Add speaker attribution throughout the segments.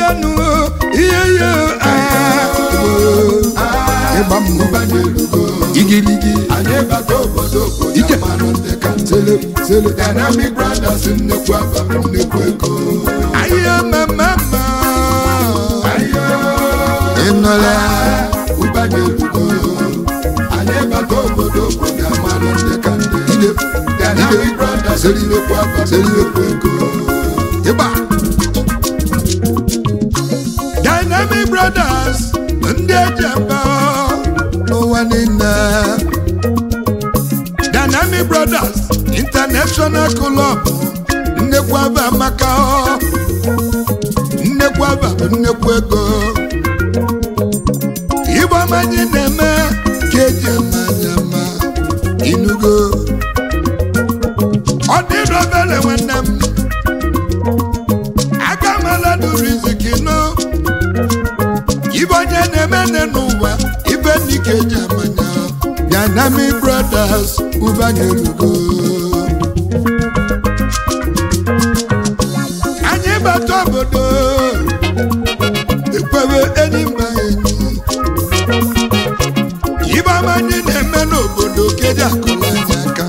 Speaker 1: nụ ihe ihe ịgba mmụ igirigi
Speaker 2: anyị bata obodo obodo
Speaker 1: Ike.
Speaker 2: amanụ ndị ka ntị
Speaker 1: sele sele
Speaker 2: Dynamic Brothers nnekwu aba nnekwu ego
Speaker 1: ahịa mmemme
Speaker 2: ayo
Speaker 1: ịnọla
Speaker 2: ụbanye elugo anyị bata obodo obodo amanụ ndị ka ndị
Speaker 1: ide
Speaker 2: Dynamic Brothers nnekwu aba nnekwu ego
Speaker 1: ịgba Dynamic Brothers ndị eji eme n'ụwa niile Dynamic Brothers International Club nnekwu aba amaka nnekwu aba bụ nnekwu ego igbo amanyị na-eme ka eji amanya ma inugo ọ dịrị obere nwanne m aka mala duru iziki nụ ibe onye na-eme nne n'ụwa ibe n'ike eji amanya Dynamic Brothers ụbanye elugo anyị bata obodo ekwewe enyi mba enyi ibe ọma anyị na-eme n'obodo keji akụla anyị aka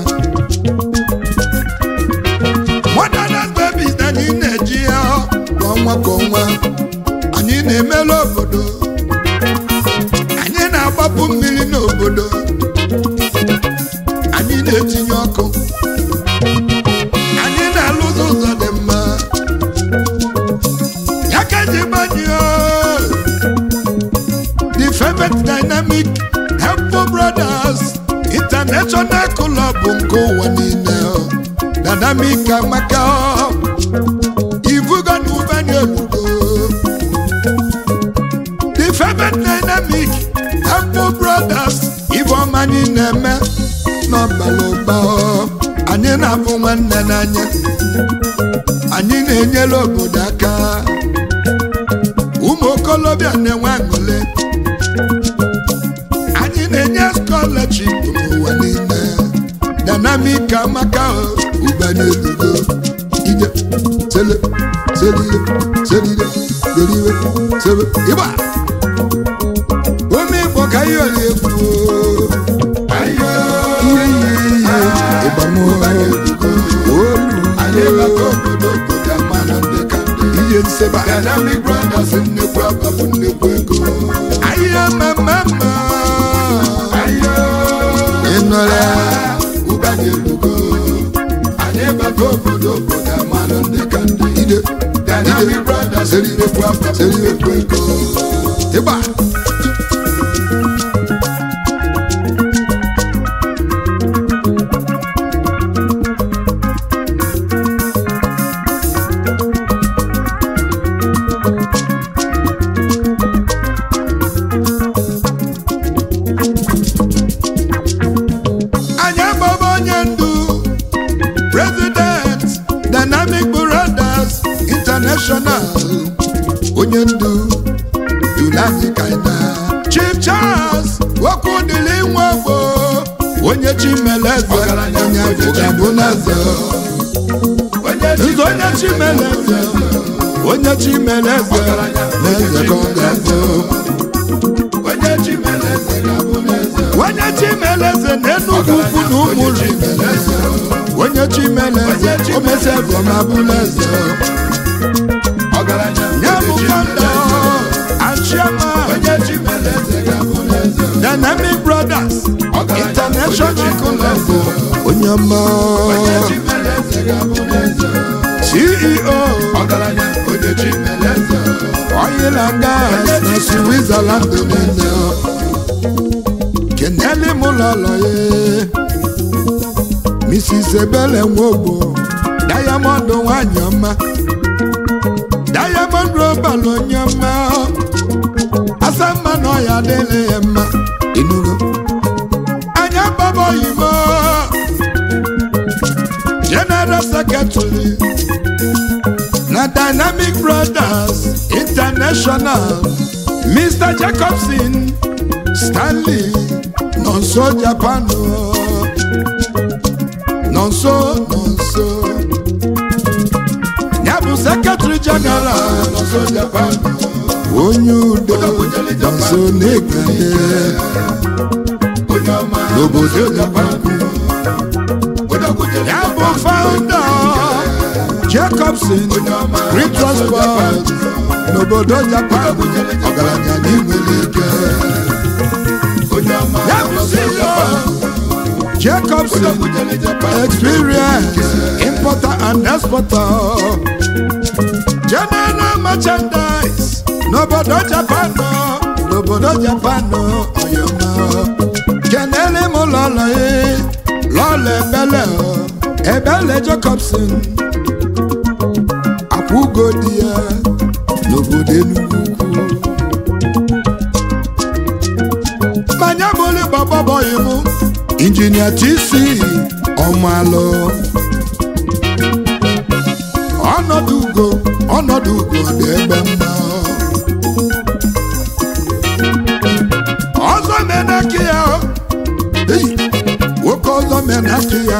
Speaker 1: modern babies na anyị na-eji ya kwa ọnwa kwa ọnwa anyị na-emela obodo anyị na-agbapụ mmiri n'obodo anyị na-etinye ọkụ anyị na-alụzi ụzọ dị mma ya ka eji gbanyụọ the favorite dynamic helpful brothers international club nke ụwa niile dynamic amaka ivugo na ụbanye elugo the favorite dynamic helpful brothers ifeọma anyị na-eme n'ọbara ụba anyị na-afụ nwanne n'anya anyị na-enyere obodo aka ụmụ okolobịa na-enwe aṅụle anyị na-enye scholarship n'ụwa niile dynamic amaka ụbanye elugo ije sele selile selile deriwe sebe ịgba ome igbo ka ihe oli egwu
Speaker 2: ayo
Speaker 1: ihe ihe ihe ịgbamo olu
Speaker 2: anyị bata obodo obodo amanụ ndị ka ndị
Speaker 1: ihe nseba
Speaker 2: Dynamic Brothers nnekwu aba bụ nnekwu ego
Speaker 1: ahịa mmemme
Speaker 2: ayo
Speaker 1: ịnọla
Speaker 2: ụbanye elugo anyị bata obodo obodo amanụ ndị ka ndị
Speaker 1: ide
Speaker 2: Dynamic Brothers nnekwu aba bụ nnekwu ego
Speaker 1: ịgba anyị agbaba onye ndu president dynamic brothers international onye ndu dulani kaina chief charles okwu dịrị nwa ogbo onye chimeleze onye afụgabụ n'eze nze onye chimeleze onye chimeleze n'eze ka ọ ga-eze
Speaker 2: onye chimeleze ga-abụ n'eze
Speaker 1: onye chimeleze na-enugwu ukwu na ụmụrụ onye chimeleze o mesi bụ ma bụrụ eze
Speaker 2: ọgaranya
Speaker 1: ya bụ founder and chairman
Speaker 2: onye chimeleze ga-abụ n'eze
Speaker 1: dynamic brothers international club onye ọma
Speaker 2: onye chimeleze ga-abụ n'eze
Speaker 1: ceo
Speaker 2: ọgaranya onye chimeleze
Speaker 1: oil and gas na switzerland niile keneli m lọlọ ya mrs ebele nwogbo diamond nwanyị ọma diamond robal onye ọma asa mma na ọya adịghị ya mma inugo anya baba oyibo general secretary na dynamic brothers international mr jacobson stanley nonso japan o. nonso nonso ya bụ sekretary general
Speaker 2: nọsọ japan
Speaker 1: onye udo nso n'ekele
Speaker 2: onye ọma
Speaker 1: n'obodo japan
Speaker 2: odakwujere
Speaker 1: ya bụ founder jacobson green transport n'obodo japan ọgaranya n'inwere ike
Speaker 2: onye ọma
Speaker 1: ya bụ CEO jacobson
Speaker 2: odakwujere japan
Speaker 1: experience importer and exporter general merchandise n'obodo japan n'obodo japan ọyọmọ kenele m lọlọ ye lọlọ ebele o ebele jacobson akwụgo di ya n'obodo enugwu ukwu manya bụli gbọgbọbọghị m injinia tc ọmalụ ọnọdụ ugo ọnọdụ ugo dị ebe mma ọzọ menaki ya Ei, nwoke ọzọ menaki ya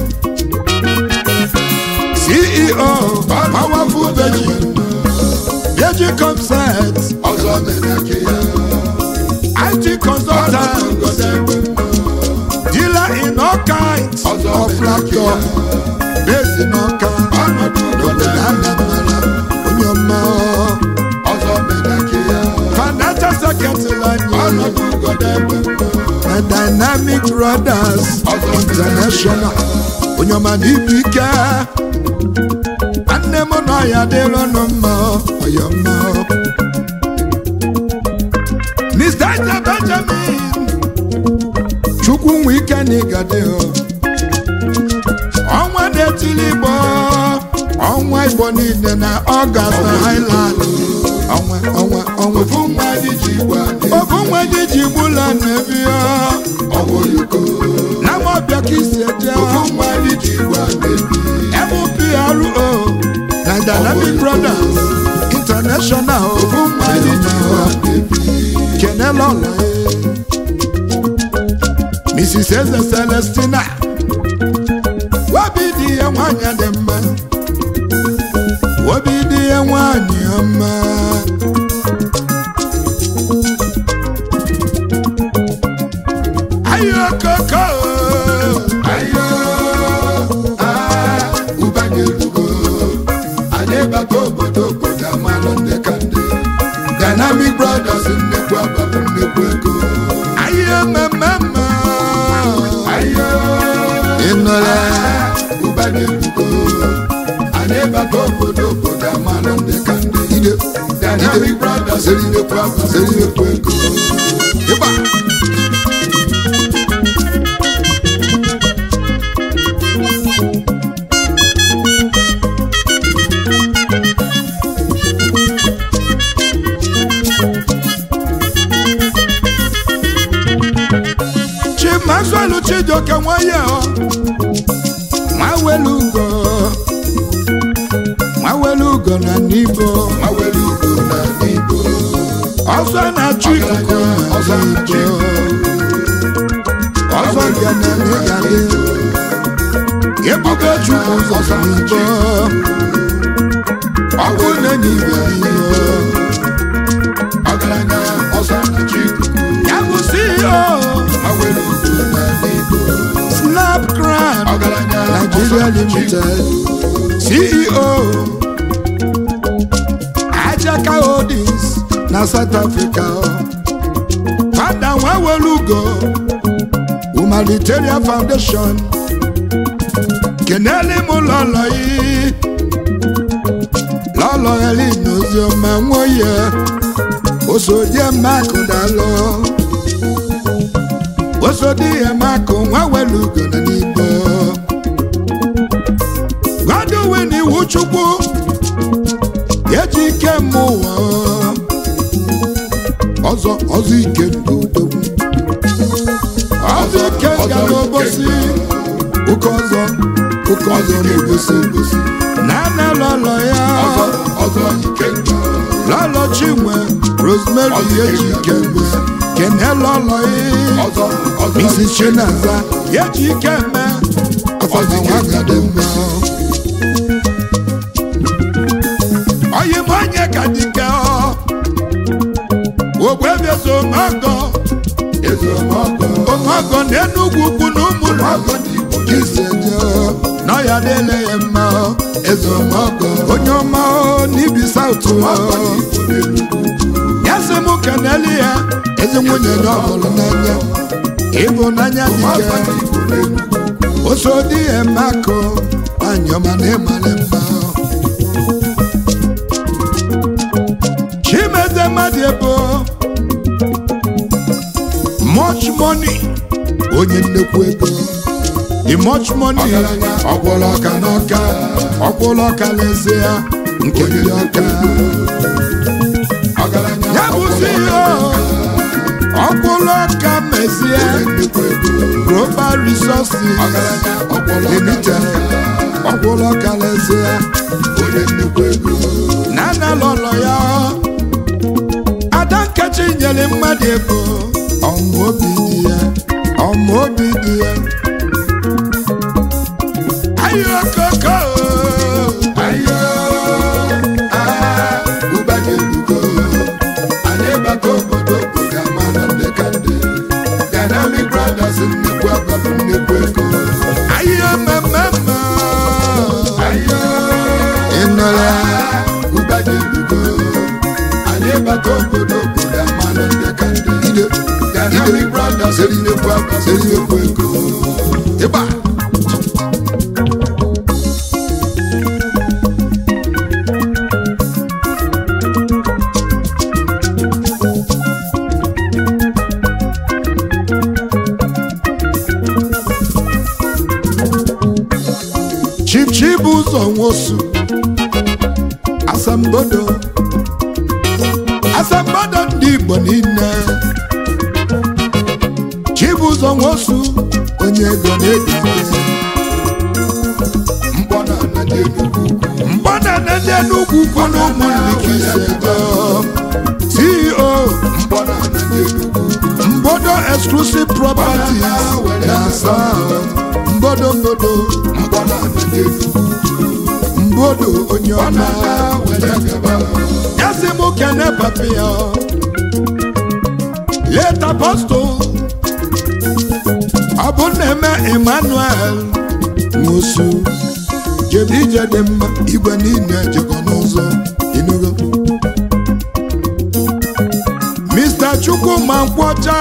Speaker 1: ceo powerful veggie veggie concept
Speaker 2: ọzọ mere aka ya
Speaker 1: it consultant dealer in all kinds of laptop based in Ọka n'obodo Anambra onye ọma
Speaker 2: ọzọ mere aka ya
Speaker 1: financial secretary anyị
Speaker 2: ọnọdụ ugodo ebe
Speaker 1: na Dynamic Brothers International onye ọma na ibu ike nwanne m nọ ya dịrị ọnụ mma ọya mma Mr. Eze Benjamin Chukwu nwe ike na ịgade ọnwa na-etili Igbo ọnwa Igbo niile na Ọgast na Highland ọnwa ọnwa ọnwa
Speaker 2: ofu nwa dị ji igwe adị
Speaker 1: ofu nwa gị ji gbula na-ebi ya
Speaker 2: ọwụ yuko
Speaker 1: na mọbịa ka isi eje
Speaker 2: ofu nwa dị ji igwe adị
Speaker 1: MPRO na Dynamic Brothers International
Speaker 2: ofu nwa dị ji igwe adị
Speaker 1: kenelọla Mrs. Eze Celestina obi dị ya nwanyị dị mma obi dị ya nwanyị ọma ayokoko
Speaker 2: ayo aa ụbanye elugo anyị bata obodo obodo amalụ ndị ka ndị Dynamic Brothers nnekwu abalị nnekwu ego
Speaker 1: ayo mmemme
Speaker 2: ayo
Speaker 1: ịnọla
Speaker 2: ụbanye elugo anyị bata obodo obodo amalụ ndị ka ndị
Speaker 1: ide
Speaker 2: Dynamic Brothers nnekwu abalị nnekwu ego
Speaker 1: ịgba Chief Maxwell Chijioke nwanye ọ nwawelu ugo nwawelu ugo na n'ibo
Speaker 2: mawere ugo na n'igbo
Speaker 1: ọzọ na-achụ ikuku
Speaker 2: Ọzọ
Speaker 1: na
Speaker 2: na-achụ
Speaker 1: n'ibo ọzọ bịa na-eme ya dị ebugo chukwu ụzọ n'ibo ọkụ na-enye ibe n'ibo
Speaker 2: ọgaranya ọzọ na-achị ikuku
Speaker 1: ya bụ CEO
Speaker 2: mawere ugo na n'igbo
Speaker 1: Snap Crown
Speaker 2: ọgaranya
Speaker 1: Nigeria Limited CEO Ajaka Holdings na South Africa Fada Nwawelugo Humanitarian Foundation kenele m lọlọ yi lọlọ Helen Ozioma nwoye osodie makụ dalụ osodie makụ Nwawelugo na n'Igbo Godwin iwu Chukwu eji ike mma ụwa ọzọ ọzọ ike ndodogwu ọzọ ike nga n'obosi ụka ọzọ ụka ọzọ n'obosi na-ana lọlọ ya
Speaker 2: ọzọ ọzọ ikenga
Speaker 1: lọlọ chinwe rosemary eji ike mma kene lọlọ ya
Speaker 2: ọzọ ọzọ
Speaker 1: mrs chinaza eji ike mme afọzi nwagade mma ọyị omeọgọ
Speaker 2: eze ọmọgọ
Speaker 1: omeọgọ na enugwu ukwu na ụmụrụ
Speaker 2: ọmọgọ n'igbo
Speaker 1: iseje na ya dịle ya mma
Speaker 2: eze ọmọgọ
Speaker 1: onye ọma o n'ibi saụtụ
Speaker 2: ọmọgọ n'igbo n'enugwu
Speaker 1: ya sị m keneli ya ezi nwunye ya ọhụrụ n'anya ịbụnanya dike
Speaker 2: ọmọgọ n'igbo n'enugwu
Speaker 1: oso di ya mako anyọma na ịmara mma chimeze mmadụ ebo much money onye nnekwu ego the much money
Speaker 2: Ọgaranya.
Speaker 1: ọkwụrụ ọka n'ọka ọkwụrụ ọka n'ezie ya nke ndị ọka
Speaker 2: ọgaranya
Speaker 1: ya bụ CEO ọkwụrụ ọka mezie
Speaker 2: nnukwu ego
Speaker 1: global resources
Speaker 2: ọgaranya ọkwụrụ
Speaker 1: limited ọkwụrụ ọka n'ezie ya
Speaker 2: onye nnukwu ego
Speaker 1: nana lọlọ ya ada nkechi nyere mmadụ ego ọmụ obi dị ya ọmụ obi dị ya ayo koko
Speaker 2: ayo ah ụba ga-erugo anyị bata obodo obodo amana ndị ka ndị dynamic brothers nnukwu abalị nnukwu ego
Speaker 1: ayo mmemme
Speaker 2: ayo
Speaker 1: ịnọrọ ya
Speaker 2: ah ụba ga-erugo anyị bata obodo obodo amana ndị ka ndị
Speaker 1: ide
Speaker 2: dynamic brothers nnukwu abalị nnukwu ego
Speaker 1: ịgba Chief Chibuzo Nwosu asambodo asambodo ndị Igbo niile Chibuzo Nwosu onye ego na-edide
Speaker 2: mkpọ na ana ndị enugwu ukwu
Speaker 1: mgbada na ndị Enugu ukwu na ụmụnrikisedo CEO
Speaker 2: mkpọ na ana ndị enugwu ukwu
Speaker 1: Mbodo Exclusive Properties na South Mbodo Mbodo
Speaker 2: mkpọ na ana ndị enugwu
Speaker 1: Mbodo onye ọma
Speaker 2: ọma were gaba
Speaker 1: ya sị mụ kene papi ya leta apostol ọ bụ na-eme emmanuel nwosu jebe ije dị mma igwe niile jekọ n'ụzọ inugo mr chukwuma nkwọcha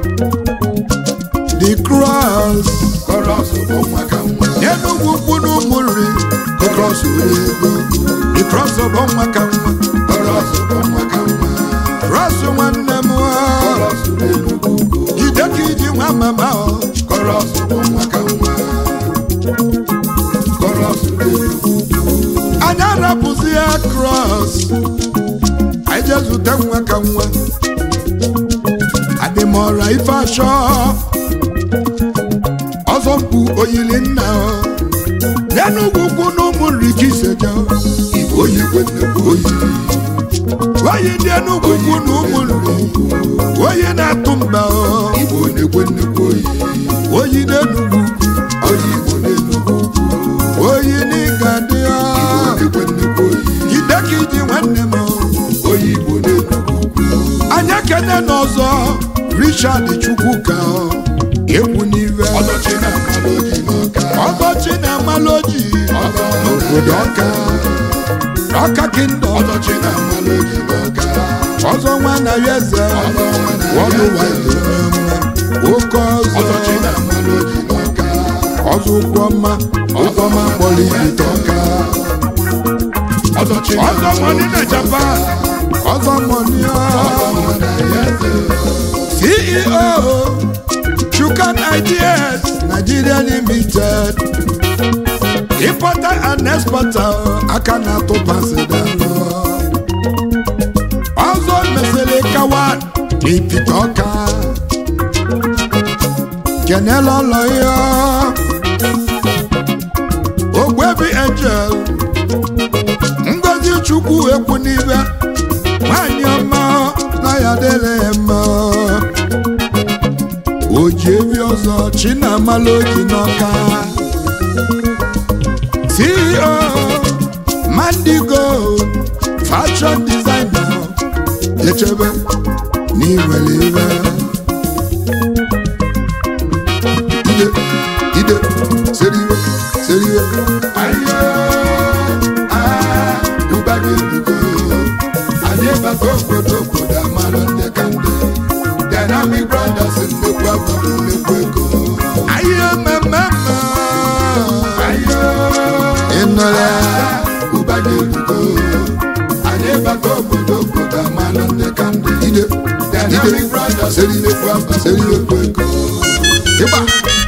Speaker 1: the cross
Speaker 2: kọrọs bụ nwa ka nwa
Speaker 1: n'enugwu ukwu na ụmụnri the cross were ego the cross bụ nwa ka nwa
Speaker 2: kọrọs bụ nwa ka nwa
Speaker 1: cross nwanne m ọ.
Speaker 2: kọrọs bụ enugwu ukwu
Speaker 1: jide ka iji nwa mama ọ
Speaker 2: kọrọs bụ nwa ka nwa kọrọs bụ enugwu ukwu
Speaker 1: anyị arapụzi ya cross anyị jee zute nwa ka nwa adịmọra ife achọ ọzọ mkpu oyili nna ọ n'enugwu ukwu na ụmụ nri ka iseje
Speaker 2: igbo oyigwe nnukwu oyi
Speaker 1: oyi ndị enugwu ukwu na ụmụ nri oyi na-atụ mba ọ
Speaker 2: igbo na-egwe nnukwu oyi
Speaker 1: oyi n'enugwu
Speaker 2: oyi igbo na-enugwu ukwu
Speaker 1: oyi n'ịga dị ọ
Speaker 2: na-egwe nnukwu oyi
Speaker 1: jide ka iji nwanne m ọ.
Speaker 2: oyi igbo na-enugwu ukwu
Speaker 1: anyị ekene n'ọzọ richard chukwuka ekwu n'ive
Speaker 2: ọdọchi na mmadụ oji n'ọka
Speaker 1: ọgọchi na amaloji
Speaker 2: ọzọ
Speaker 1: n'obodo ọka ọka kingdom
Speaker 2: ọdọchi na mmadụ oji n'ọka
Speaker 1: ọzọ nwa na ya eze
Speaker 2: ọzọ nwa na
Speaker 1: wọlụ
Speaker 2: ya
Speaker 1: wide oke
Speaker 2: ọdọchi
Speaker 1: ọzọ
Speaker 2: na mmadụ oji n'ọka
Speaker 1: ọzọ ụkwụ ọma ụkwụ ọma kpọrọ ibite ọka
Speaker 2: ọdọchi na
Speaker 1: ọzọ mọni na japan ọzọ mọni
Speaker 2: nwa na ya eze
Speaker 1: ceo chukan ideas nigeria limited importer and exporter aka na-atụ pasidalụ ọzọ mesịrị kawa n'ipite ọka kenela ụlọ ya ogbebi angel ngozi chukwu ekwu n'ibe nwanyị ọma na ya dịrị ya mma o ji ebi ọzọ chinamala oji n'ọka ceo mandigo fashion designer echebe n'iwere iwe ide ide seriwe seriwe
Speaker 2: Ayo, ah, ụba ga-erugo. Anyị bata obodo obodo amalụ ndị ka ndị. Dynamic Brothers nnukwu abụrụ nnukwu ego.
Speaker 1: ayo mmemme
Speaker 2: Ayo,
Speaker 1: ịnọrọ
Speaker 2: ah, ụba ga-erugo. Anyị bata obodo obodo amalụ ndị ka ndị.
Speaker 1: ide
Speaker 2: Dynamic Brothers nnukwu abụrụ nnukwu ego.
Speaker 1: ịgba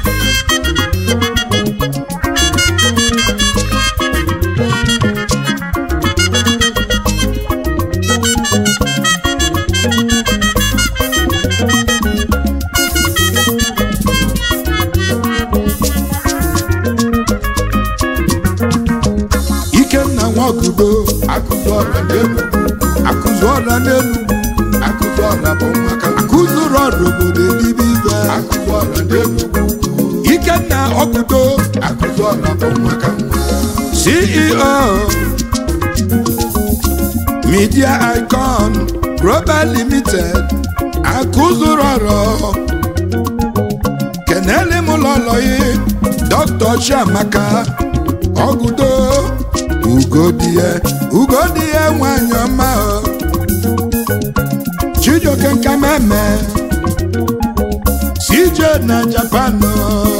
Speaker 1: ikenna nwakudo
Speaker 2: Akụzi ọra n'elu.
Speaker 1: akụzụ ọra n'elu
Speaker 2: Akụzi ọra bụ nwa ka
Speaker 1: akụzụrụ ọrụ obodo elibe ibe
Speaker 2: Akụzi ọra n'elu.
Speaker 1: ikenna ọkụdo
Speaker 2: Akụzi ọra bụ nwa ka nwa.
Speaker 1: ceo media icon global limited akụzụrụ ọrụ kenele m lọlọyi dr chiamaka ọgụdo ugodie ugodie nwanyị ọma o. chijioke nkameme cj na japan o.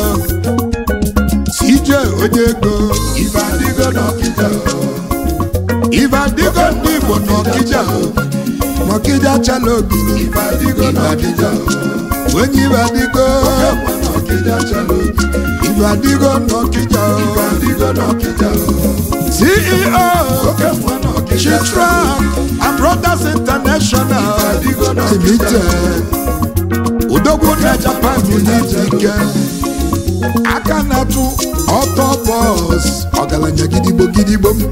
Speaker 1: cj onye ego
Speaker 2: Ife adịgo n'ọkịja o.
Speaker 1: ife adịgo ndị igbo n'ọkịja o. n'ọkịja chala ogidi
Speaker 2: Ife adịgo n'ọkịja o.
Speaker 1: onye ife adịgo
Speaker 2: Enwe n'ọkịja chala obi.
Speaker 1: ife adịgo n'ọkịja o.
Speaker 2: Ife adịgo n'ọkịja o.
Speaker 1: ceo
Speaker 2: Oke nwa n'ọkịja
Speaker 1: chitra and brothers international
Speaker 2: adịgo n'ọkịja
Speaker 1: limited udogwu na japan n'ike aka na-atụ ọtọ bọs ọgaranya gidigbo gidigbo m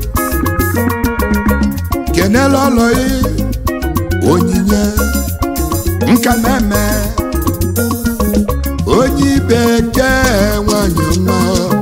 Speaker 1: kenele ọlọyi onyinye nka na-eme onye ibe ke nwanyị mma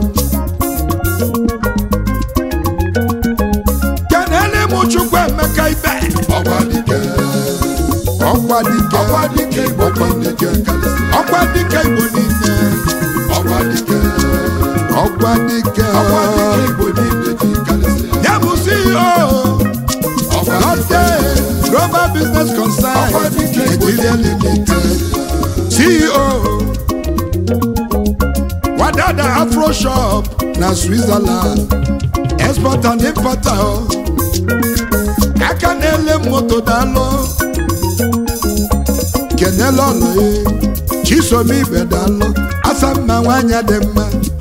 Speaker 1: kenele m chukwu emeka ibe
Speaker 2: ọgba dike.
Speaker 1: ọkwa dike
Speaker 2: Ọgba dike Igbo niile ji akalịsị.
Speaker 1: ọkwa dike igbo niile
Speaker 2: Ọgba dike.
Speaker 1: ọkwa dike
Speaker 2: Ọgba dike Igbo niile ji akalịsị.
Speaker 1: ya bụ ceo
Speaker 2: Ọgba
Speaker 1: Lotte
Speaker 2: dike.
Speaker 1: global business concern
Speaker 2: Ọkwa dike Igbo
Speaker 1: Nigeria limited ceo wadada afro shop na switzerland exporter and importer o. aka na-ele moto daalụ kenele ọlụ ya chisom ibe daalụ asa mma nwanyị dị mma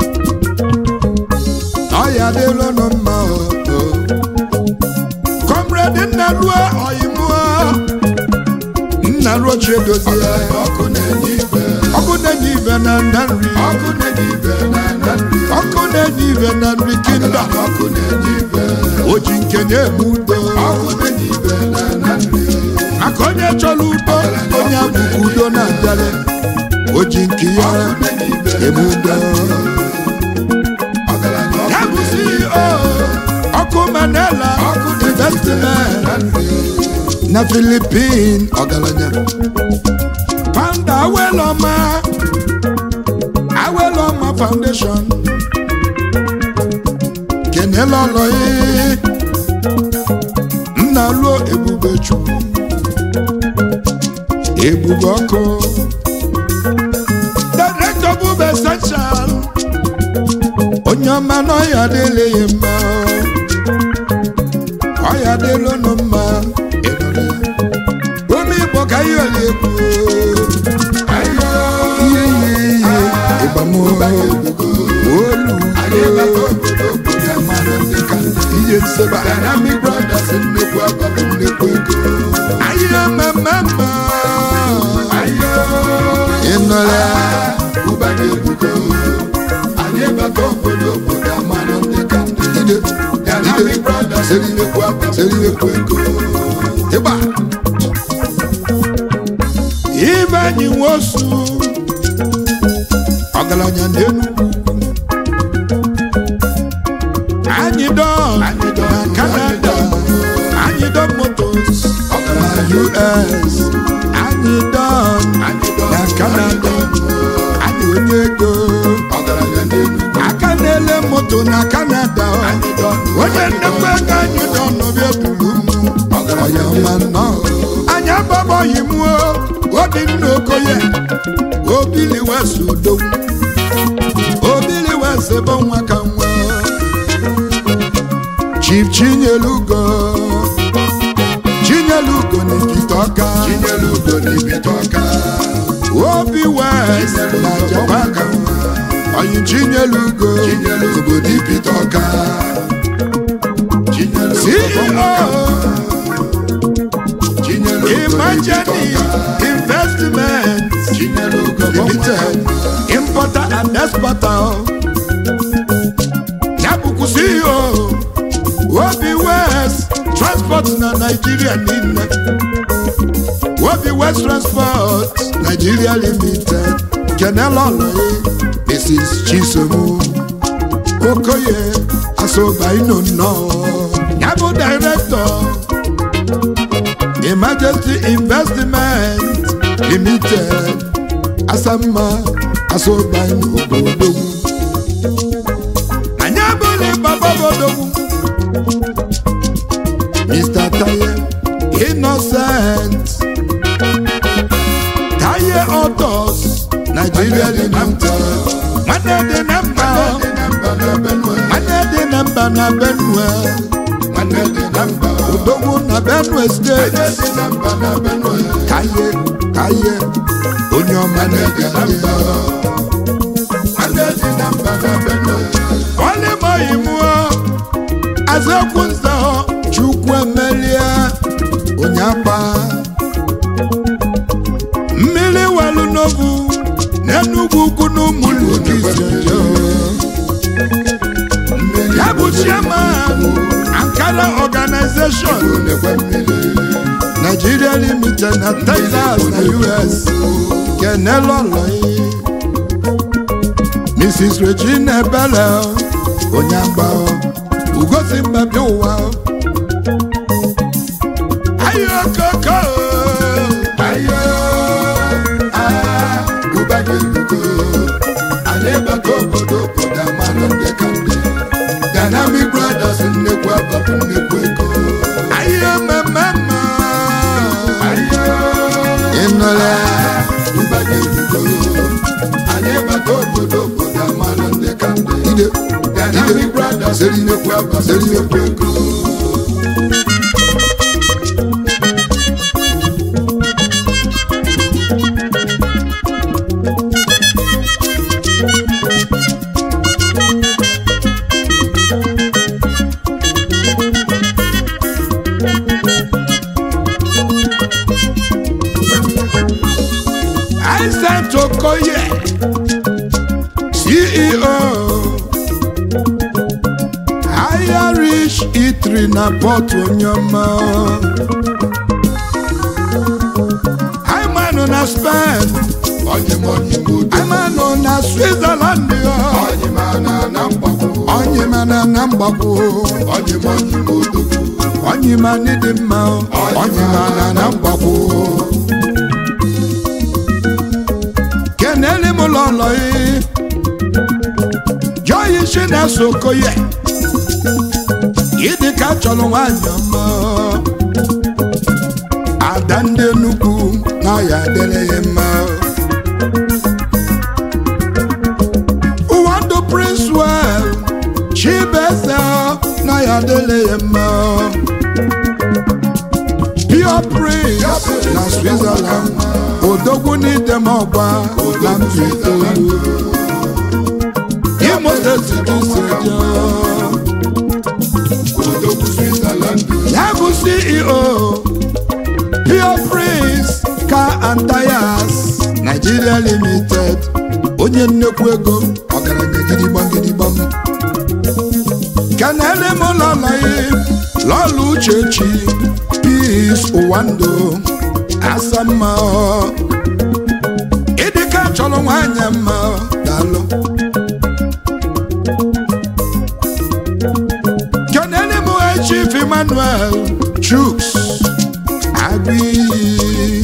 Speaker 1: ọya dịlụnụ mma o o. comrade nna ruo ọyịmụọ nna ruo chiedozie
Speaker 2: Ọkụ na-enye ife.
Speaker 1: ọkụ na-enye ibe na nda nri
Speaker 2: Ọkụ na-enye ife na na nri.
Speaker 1: ọkụ na-enye ibe na nri kinda
Speaker 2: Ọkụ na-enye ife.
Speaker 1: o ji nke na-eme udo
Speaker 2: Ọkụ na-enye ife na na nri.
Speaker 1: maka onye chọrọ udo onye abụghị udo na-abịara o ji nke ya
Speaker 2: Ọkụ na-enye ife
Speaker 1: eme udo
Speaker 2: Ọgaranya ọkụ
Speaker 1: ya bụ ceo ọkụ manela
Speaker 2: Ọkụ
Speaker 1: investment
Speaker 2: na nri.
Speaker 1: na philippine ọgaranya founder aweloma aweloma foundation kenela ọlọyi nna luo ebube chukwu ebube ọkụ director bube essential onye ọma n'ọya adịlịghị mma ọya adịlụnụ mma ịnụrụ ya ụmụ igbo ka ihe oli egwu
Speaker 2: Ayo.
Speaker 1: ihe ihe ihe ịgbamu olu
Speaker 2: Anyị bata obodo obodo amalụ ndị ka ndị.
Speaker 1: ihe nseba
Speaker 2: Dynamic Brothers nnukwu abalị nnukwu ego.
Speaker 1: ahịa mmemme
Speaker 2: Ayo.
Speaker 1: ịnụrụ ya
Speaker 2: Ụba ga-ebugo. Anyị bata obodo obodo amalụ ndị ka ndị.
Speaker 1: ide
Speaker 2: Dynamic Brothers nnukwu abalị nnukwu ego.
Speaker 1: ịgba ibe anyị nwosu ọgaranya n'enugwu anyị dọn
Speaker 2: Anyị dọn,
Speaker 1: na canada
Speaker 2: anyị dọn.
Speaker 1: anyị dọn motos na
Speaker 2: Ọgaranya
Speaker 1: us anyị onye nnekwu ego anyị nọ n'ọbịa duru m
Speaker 2: ọgaranya
Speaker 1: ọma nnọọ anyị agbabọghị m o obinna okoye obili wesi udogwu obili wesi bụ nwa ka nwa chief chinyelugo chinyelugo n'ekite ọka
Speaker 2: chinyere ugo n'ibite ọka
Speaker 1: obi west na japan anyị chinyelugo
Speaker 2: chinyere ugo n'ibite ọka chinyere ugo
Speaker 1: ceo
Speaker 2: chinyere ugo n'ibite
Speaker 1: imagine
Speaker 2: ọka
Speaker 1: investment
Speaker 2: chinyere ugo
Speaker 1: limited importer and exporter ya bụkwa ceo obi west transport na nigeria niile obi west transport nigeria limited kenelọlọye mrs chisomu okoye asobaino nnọọ ya bụ director emergency investment limited asamma asobaino obodogwu anyị abụghị baba bodogwu mr taye innocent taye autos nigeria limited nwanne dị na mba
Speaker 2: dị na mba na benue
Speaker 1: nwanne dị na mba na benue
Speaker 2: nwanne dị na mba
Speaker 1: odogwu na benue steeti
Speaker 2: nwanne dị na mba na benue
Speaker 1: kaye kaye onye ọma
Speaker 2: nwanne dị na mba nwanne dị na mba na benue
Speaker 1: ọlịmọghị mụọ azekwu nzọ chukwu emelie onye akpa mmiri welu n'obu n'enugwu ukwu n'ụmụlụ kiseje
Speaker 2: mmiri
Speaker 1: ya bụ chairman ankara organization
Speaker 2: na-ekwe mmiri
Speaker 1: nigeria limited na texas na us kenelọlọyi mrs regina ebele onye agba ugosi mbabi ụwa ayokoko
Speaker 2: ayo ah ụba gị erugo anyị bata obodo obodo amalụ ndị ka ndị dynamic brothers nnekwu abapụ nnekwu ego
Speaker 1: ayo mmemme
Speaker 2: ayo
Speaker 1: ịnụla
Speaker 2: ụba gị erugo anyị bata obodo obodo amalụ ndị ka ndị
Speaker 1: ide
Speaker 2: dynamic brothers nnekwu abapụ nnekwu ego
Speaker 1: Isaac Okoye, CEO, Irish Eatery na Port Onyoma. Imanu na Spain,
Speaker 2: onye m onye m udo
Speaker 1: Imanu na Switzerland,
Speaker 2: onye m ana na mgbakwo
Speaker 1: Onyemana na Mgbakwo,
Speaker 2: onye m onye m udo
Speaker 1: Onyemani dị mma, Onyemana na Mgbakwo. Kenele m lọlọ yi, Joyi Chinese Okoye, ịdị ka chọrọ nwanyị ọma. Ada ndị Enugu na ya adịrị ya mma. Ụwa ndụ Prince Well, Chibeze na ya adịrị ya mma. Pure Prince na Switzerland, Odogwu n'idem ọgba na mba itoolu. Imo steeti dị seje.
Speaker 2: odogwu switzerland
Speaker 1: Ya bụ CEO, Pure Prince Car and Tires Nigeria Limited, onye nnekwu ego ọgaranya gidigbam gidigbam. Kenele m lọlọ yi, lọlọ Uchechi, Peace Ụwando, Asamma. Ịdịka chọrọ nwanyị mma, daalụ. Kenele m Chief Emmanuel Chuks Agbi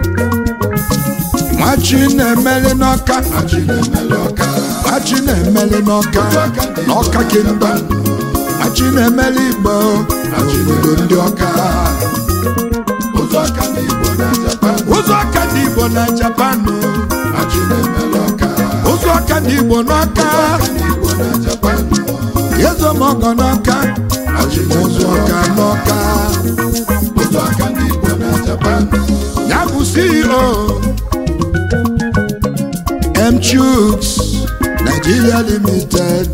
Speaker 1: Nwachi na-emeli n'ọka
Speaker 2: achị na-emele ọka
Speaker 1: Nwachi na-emeli n'ọka n'ọka kingdom achi na-emeli igbo n'obodo ndị ọka
Speaker 2: ụzọ ọka ndị Igbo na Japan
Speaker 1: ụzọ ọka dị igbo na japan
Speaker 2: achị na-emela ọka
Speaker 1: ụzọ ọka dị igbo n'ọka
Speaker 2: ọka ndị Igbo na Japan
Speaker 1: ezomọgọ n'ọka
Speaker 2: achị
Speaker 1: ụzọ ọka n'ọka
Speaker 2: ụzọ ọka ndị Igbo na Japan
Speaker 1: ya bụ ceo m chuks nigeria limited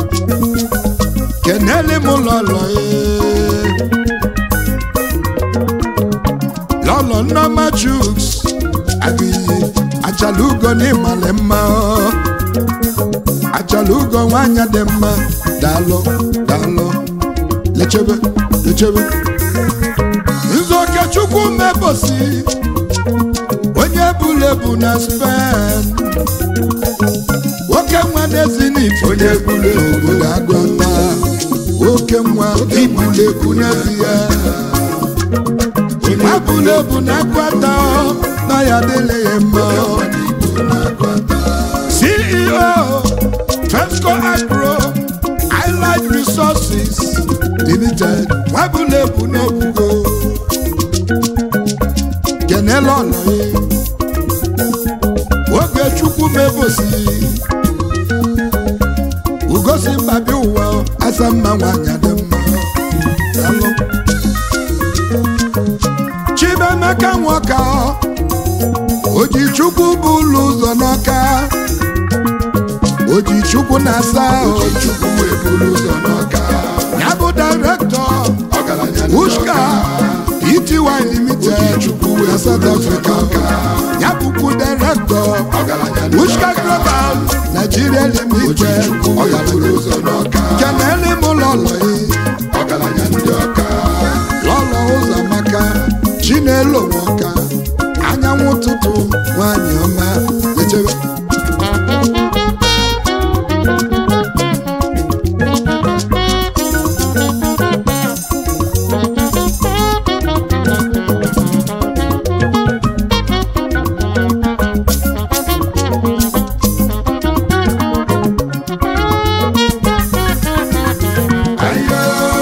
Speaker 1: kenele m lọlọ lọlọ nneọma chuks agịghị achalugo n'ịmalị mma ọ. achalugo nwanyị dị mma daalụ daalụ lechebe lechebe nzoke chukwu mebosi onye bụla ebu na spen nwoke nwa n'ezinifo onye bụla ebu na agụta nwoke nwa ibụla ebu n'ezie nwa bụla ebu na agụta na ya adịla ya mma ceo fesco agro highlight resources limited nwa bụla ebu n'obugo kenele ọnọye oge chukwu mebosi ugosi mbabi ụwa asa mma nwanyị dị mma Daalụ. chibemeka nwoka oji chukwu bụ ụlọ ụzọ n'ọka oji chukwu na-asa
Speaker 2: Chukwu wee buru ụzọ n'ọka
Speaker 1: ya bụ direktọ
Speaker 2: ọgaranya ndị
Speaker 1: ushka ety limited na south africa ya bụkwu direktọ
Speaker 2: ọgaranya ndị
Speaker 1: ushka global nigeria limited
Speaker 2: Chukwu wee buru ụzọ n'ọka
Speaker 1: kenele m lọlọ
Speaker 2: ọgaranya ndị ọka
Speaker 1: lọlọ ụzọ maka chinelo nwoka anyanwụ ụtụtụ nwanyị ọma lechebe
Speaker 2: ayo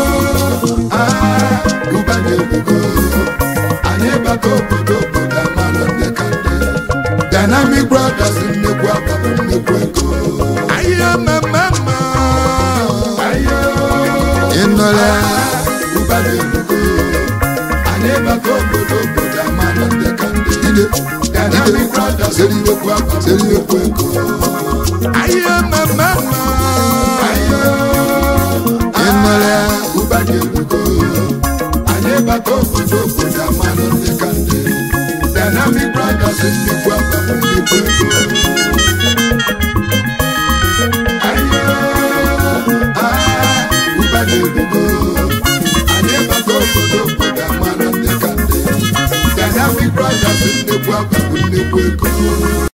Speaker 2: ah ụba na-ebugo anyị bata obodo obodo amalụ ndị ka ndị dynamic brothers nnekwu abalị nnekwu ego
Speaker 1: ahịa mmemme mma
Speaker 2: ayo
Speaker 1: ịnọla
Speaker 2: ụba na-ebugo anyị bata obodo obodo amalụ ndị ka ndị
Speaker 1: ide
Speaker 2: dynamic brothers nnekwu abalị nnekwu ego
Speaker 1: ahịa mmemme mma
Speaker 2: ayo
Speaker 1: ịnọla
Speaker 2: ụba na-ebugo anyị bata obodo obodo amalụ ndị ka ndị dynamic brothers nnekwu abalị nnekwu ego ayo ah ụba na-ebugo anyị bata obodo obodo amalụ ndị ka ndị dynamic brothers nnekwu abalị nnekwu ego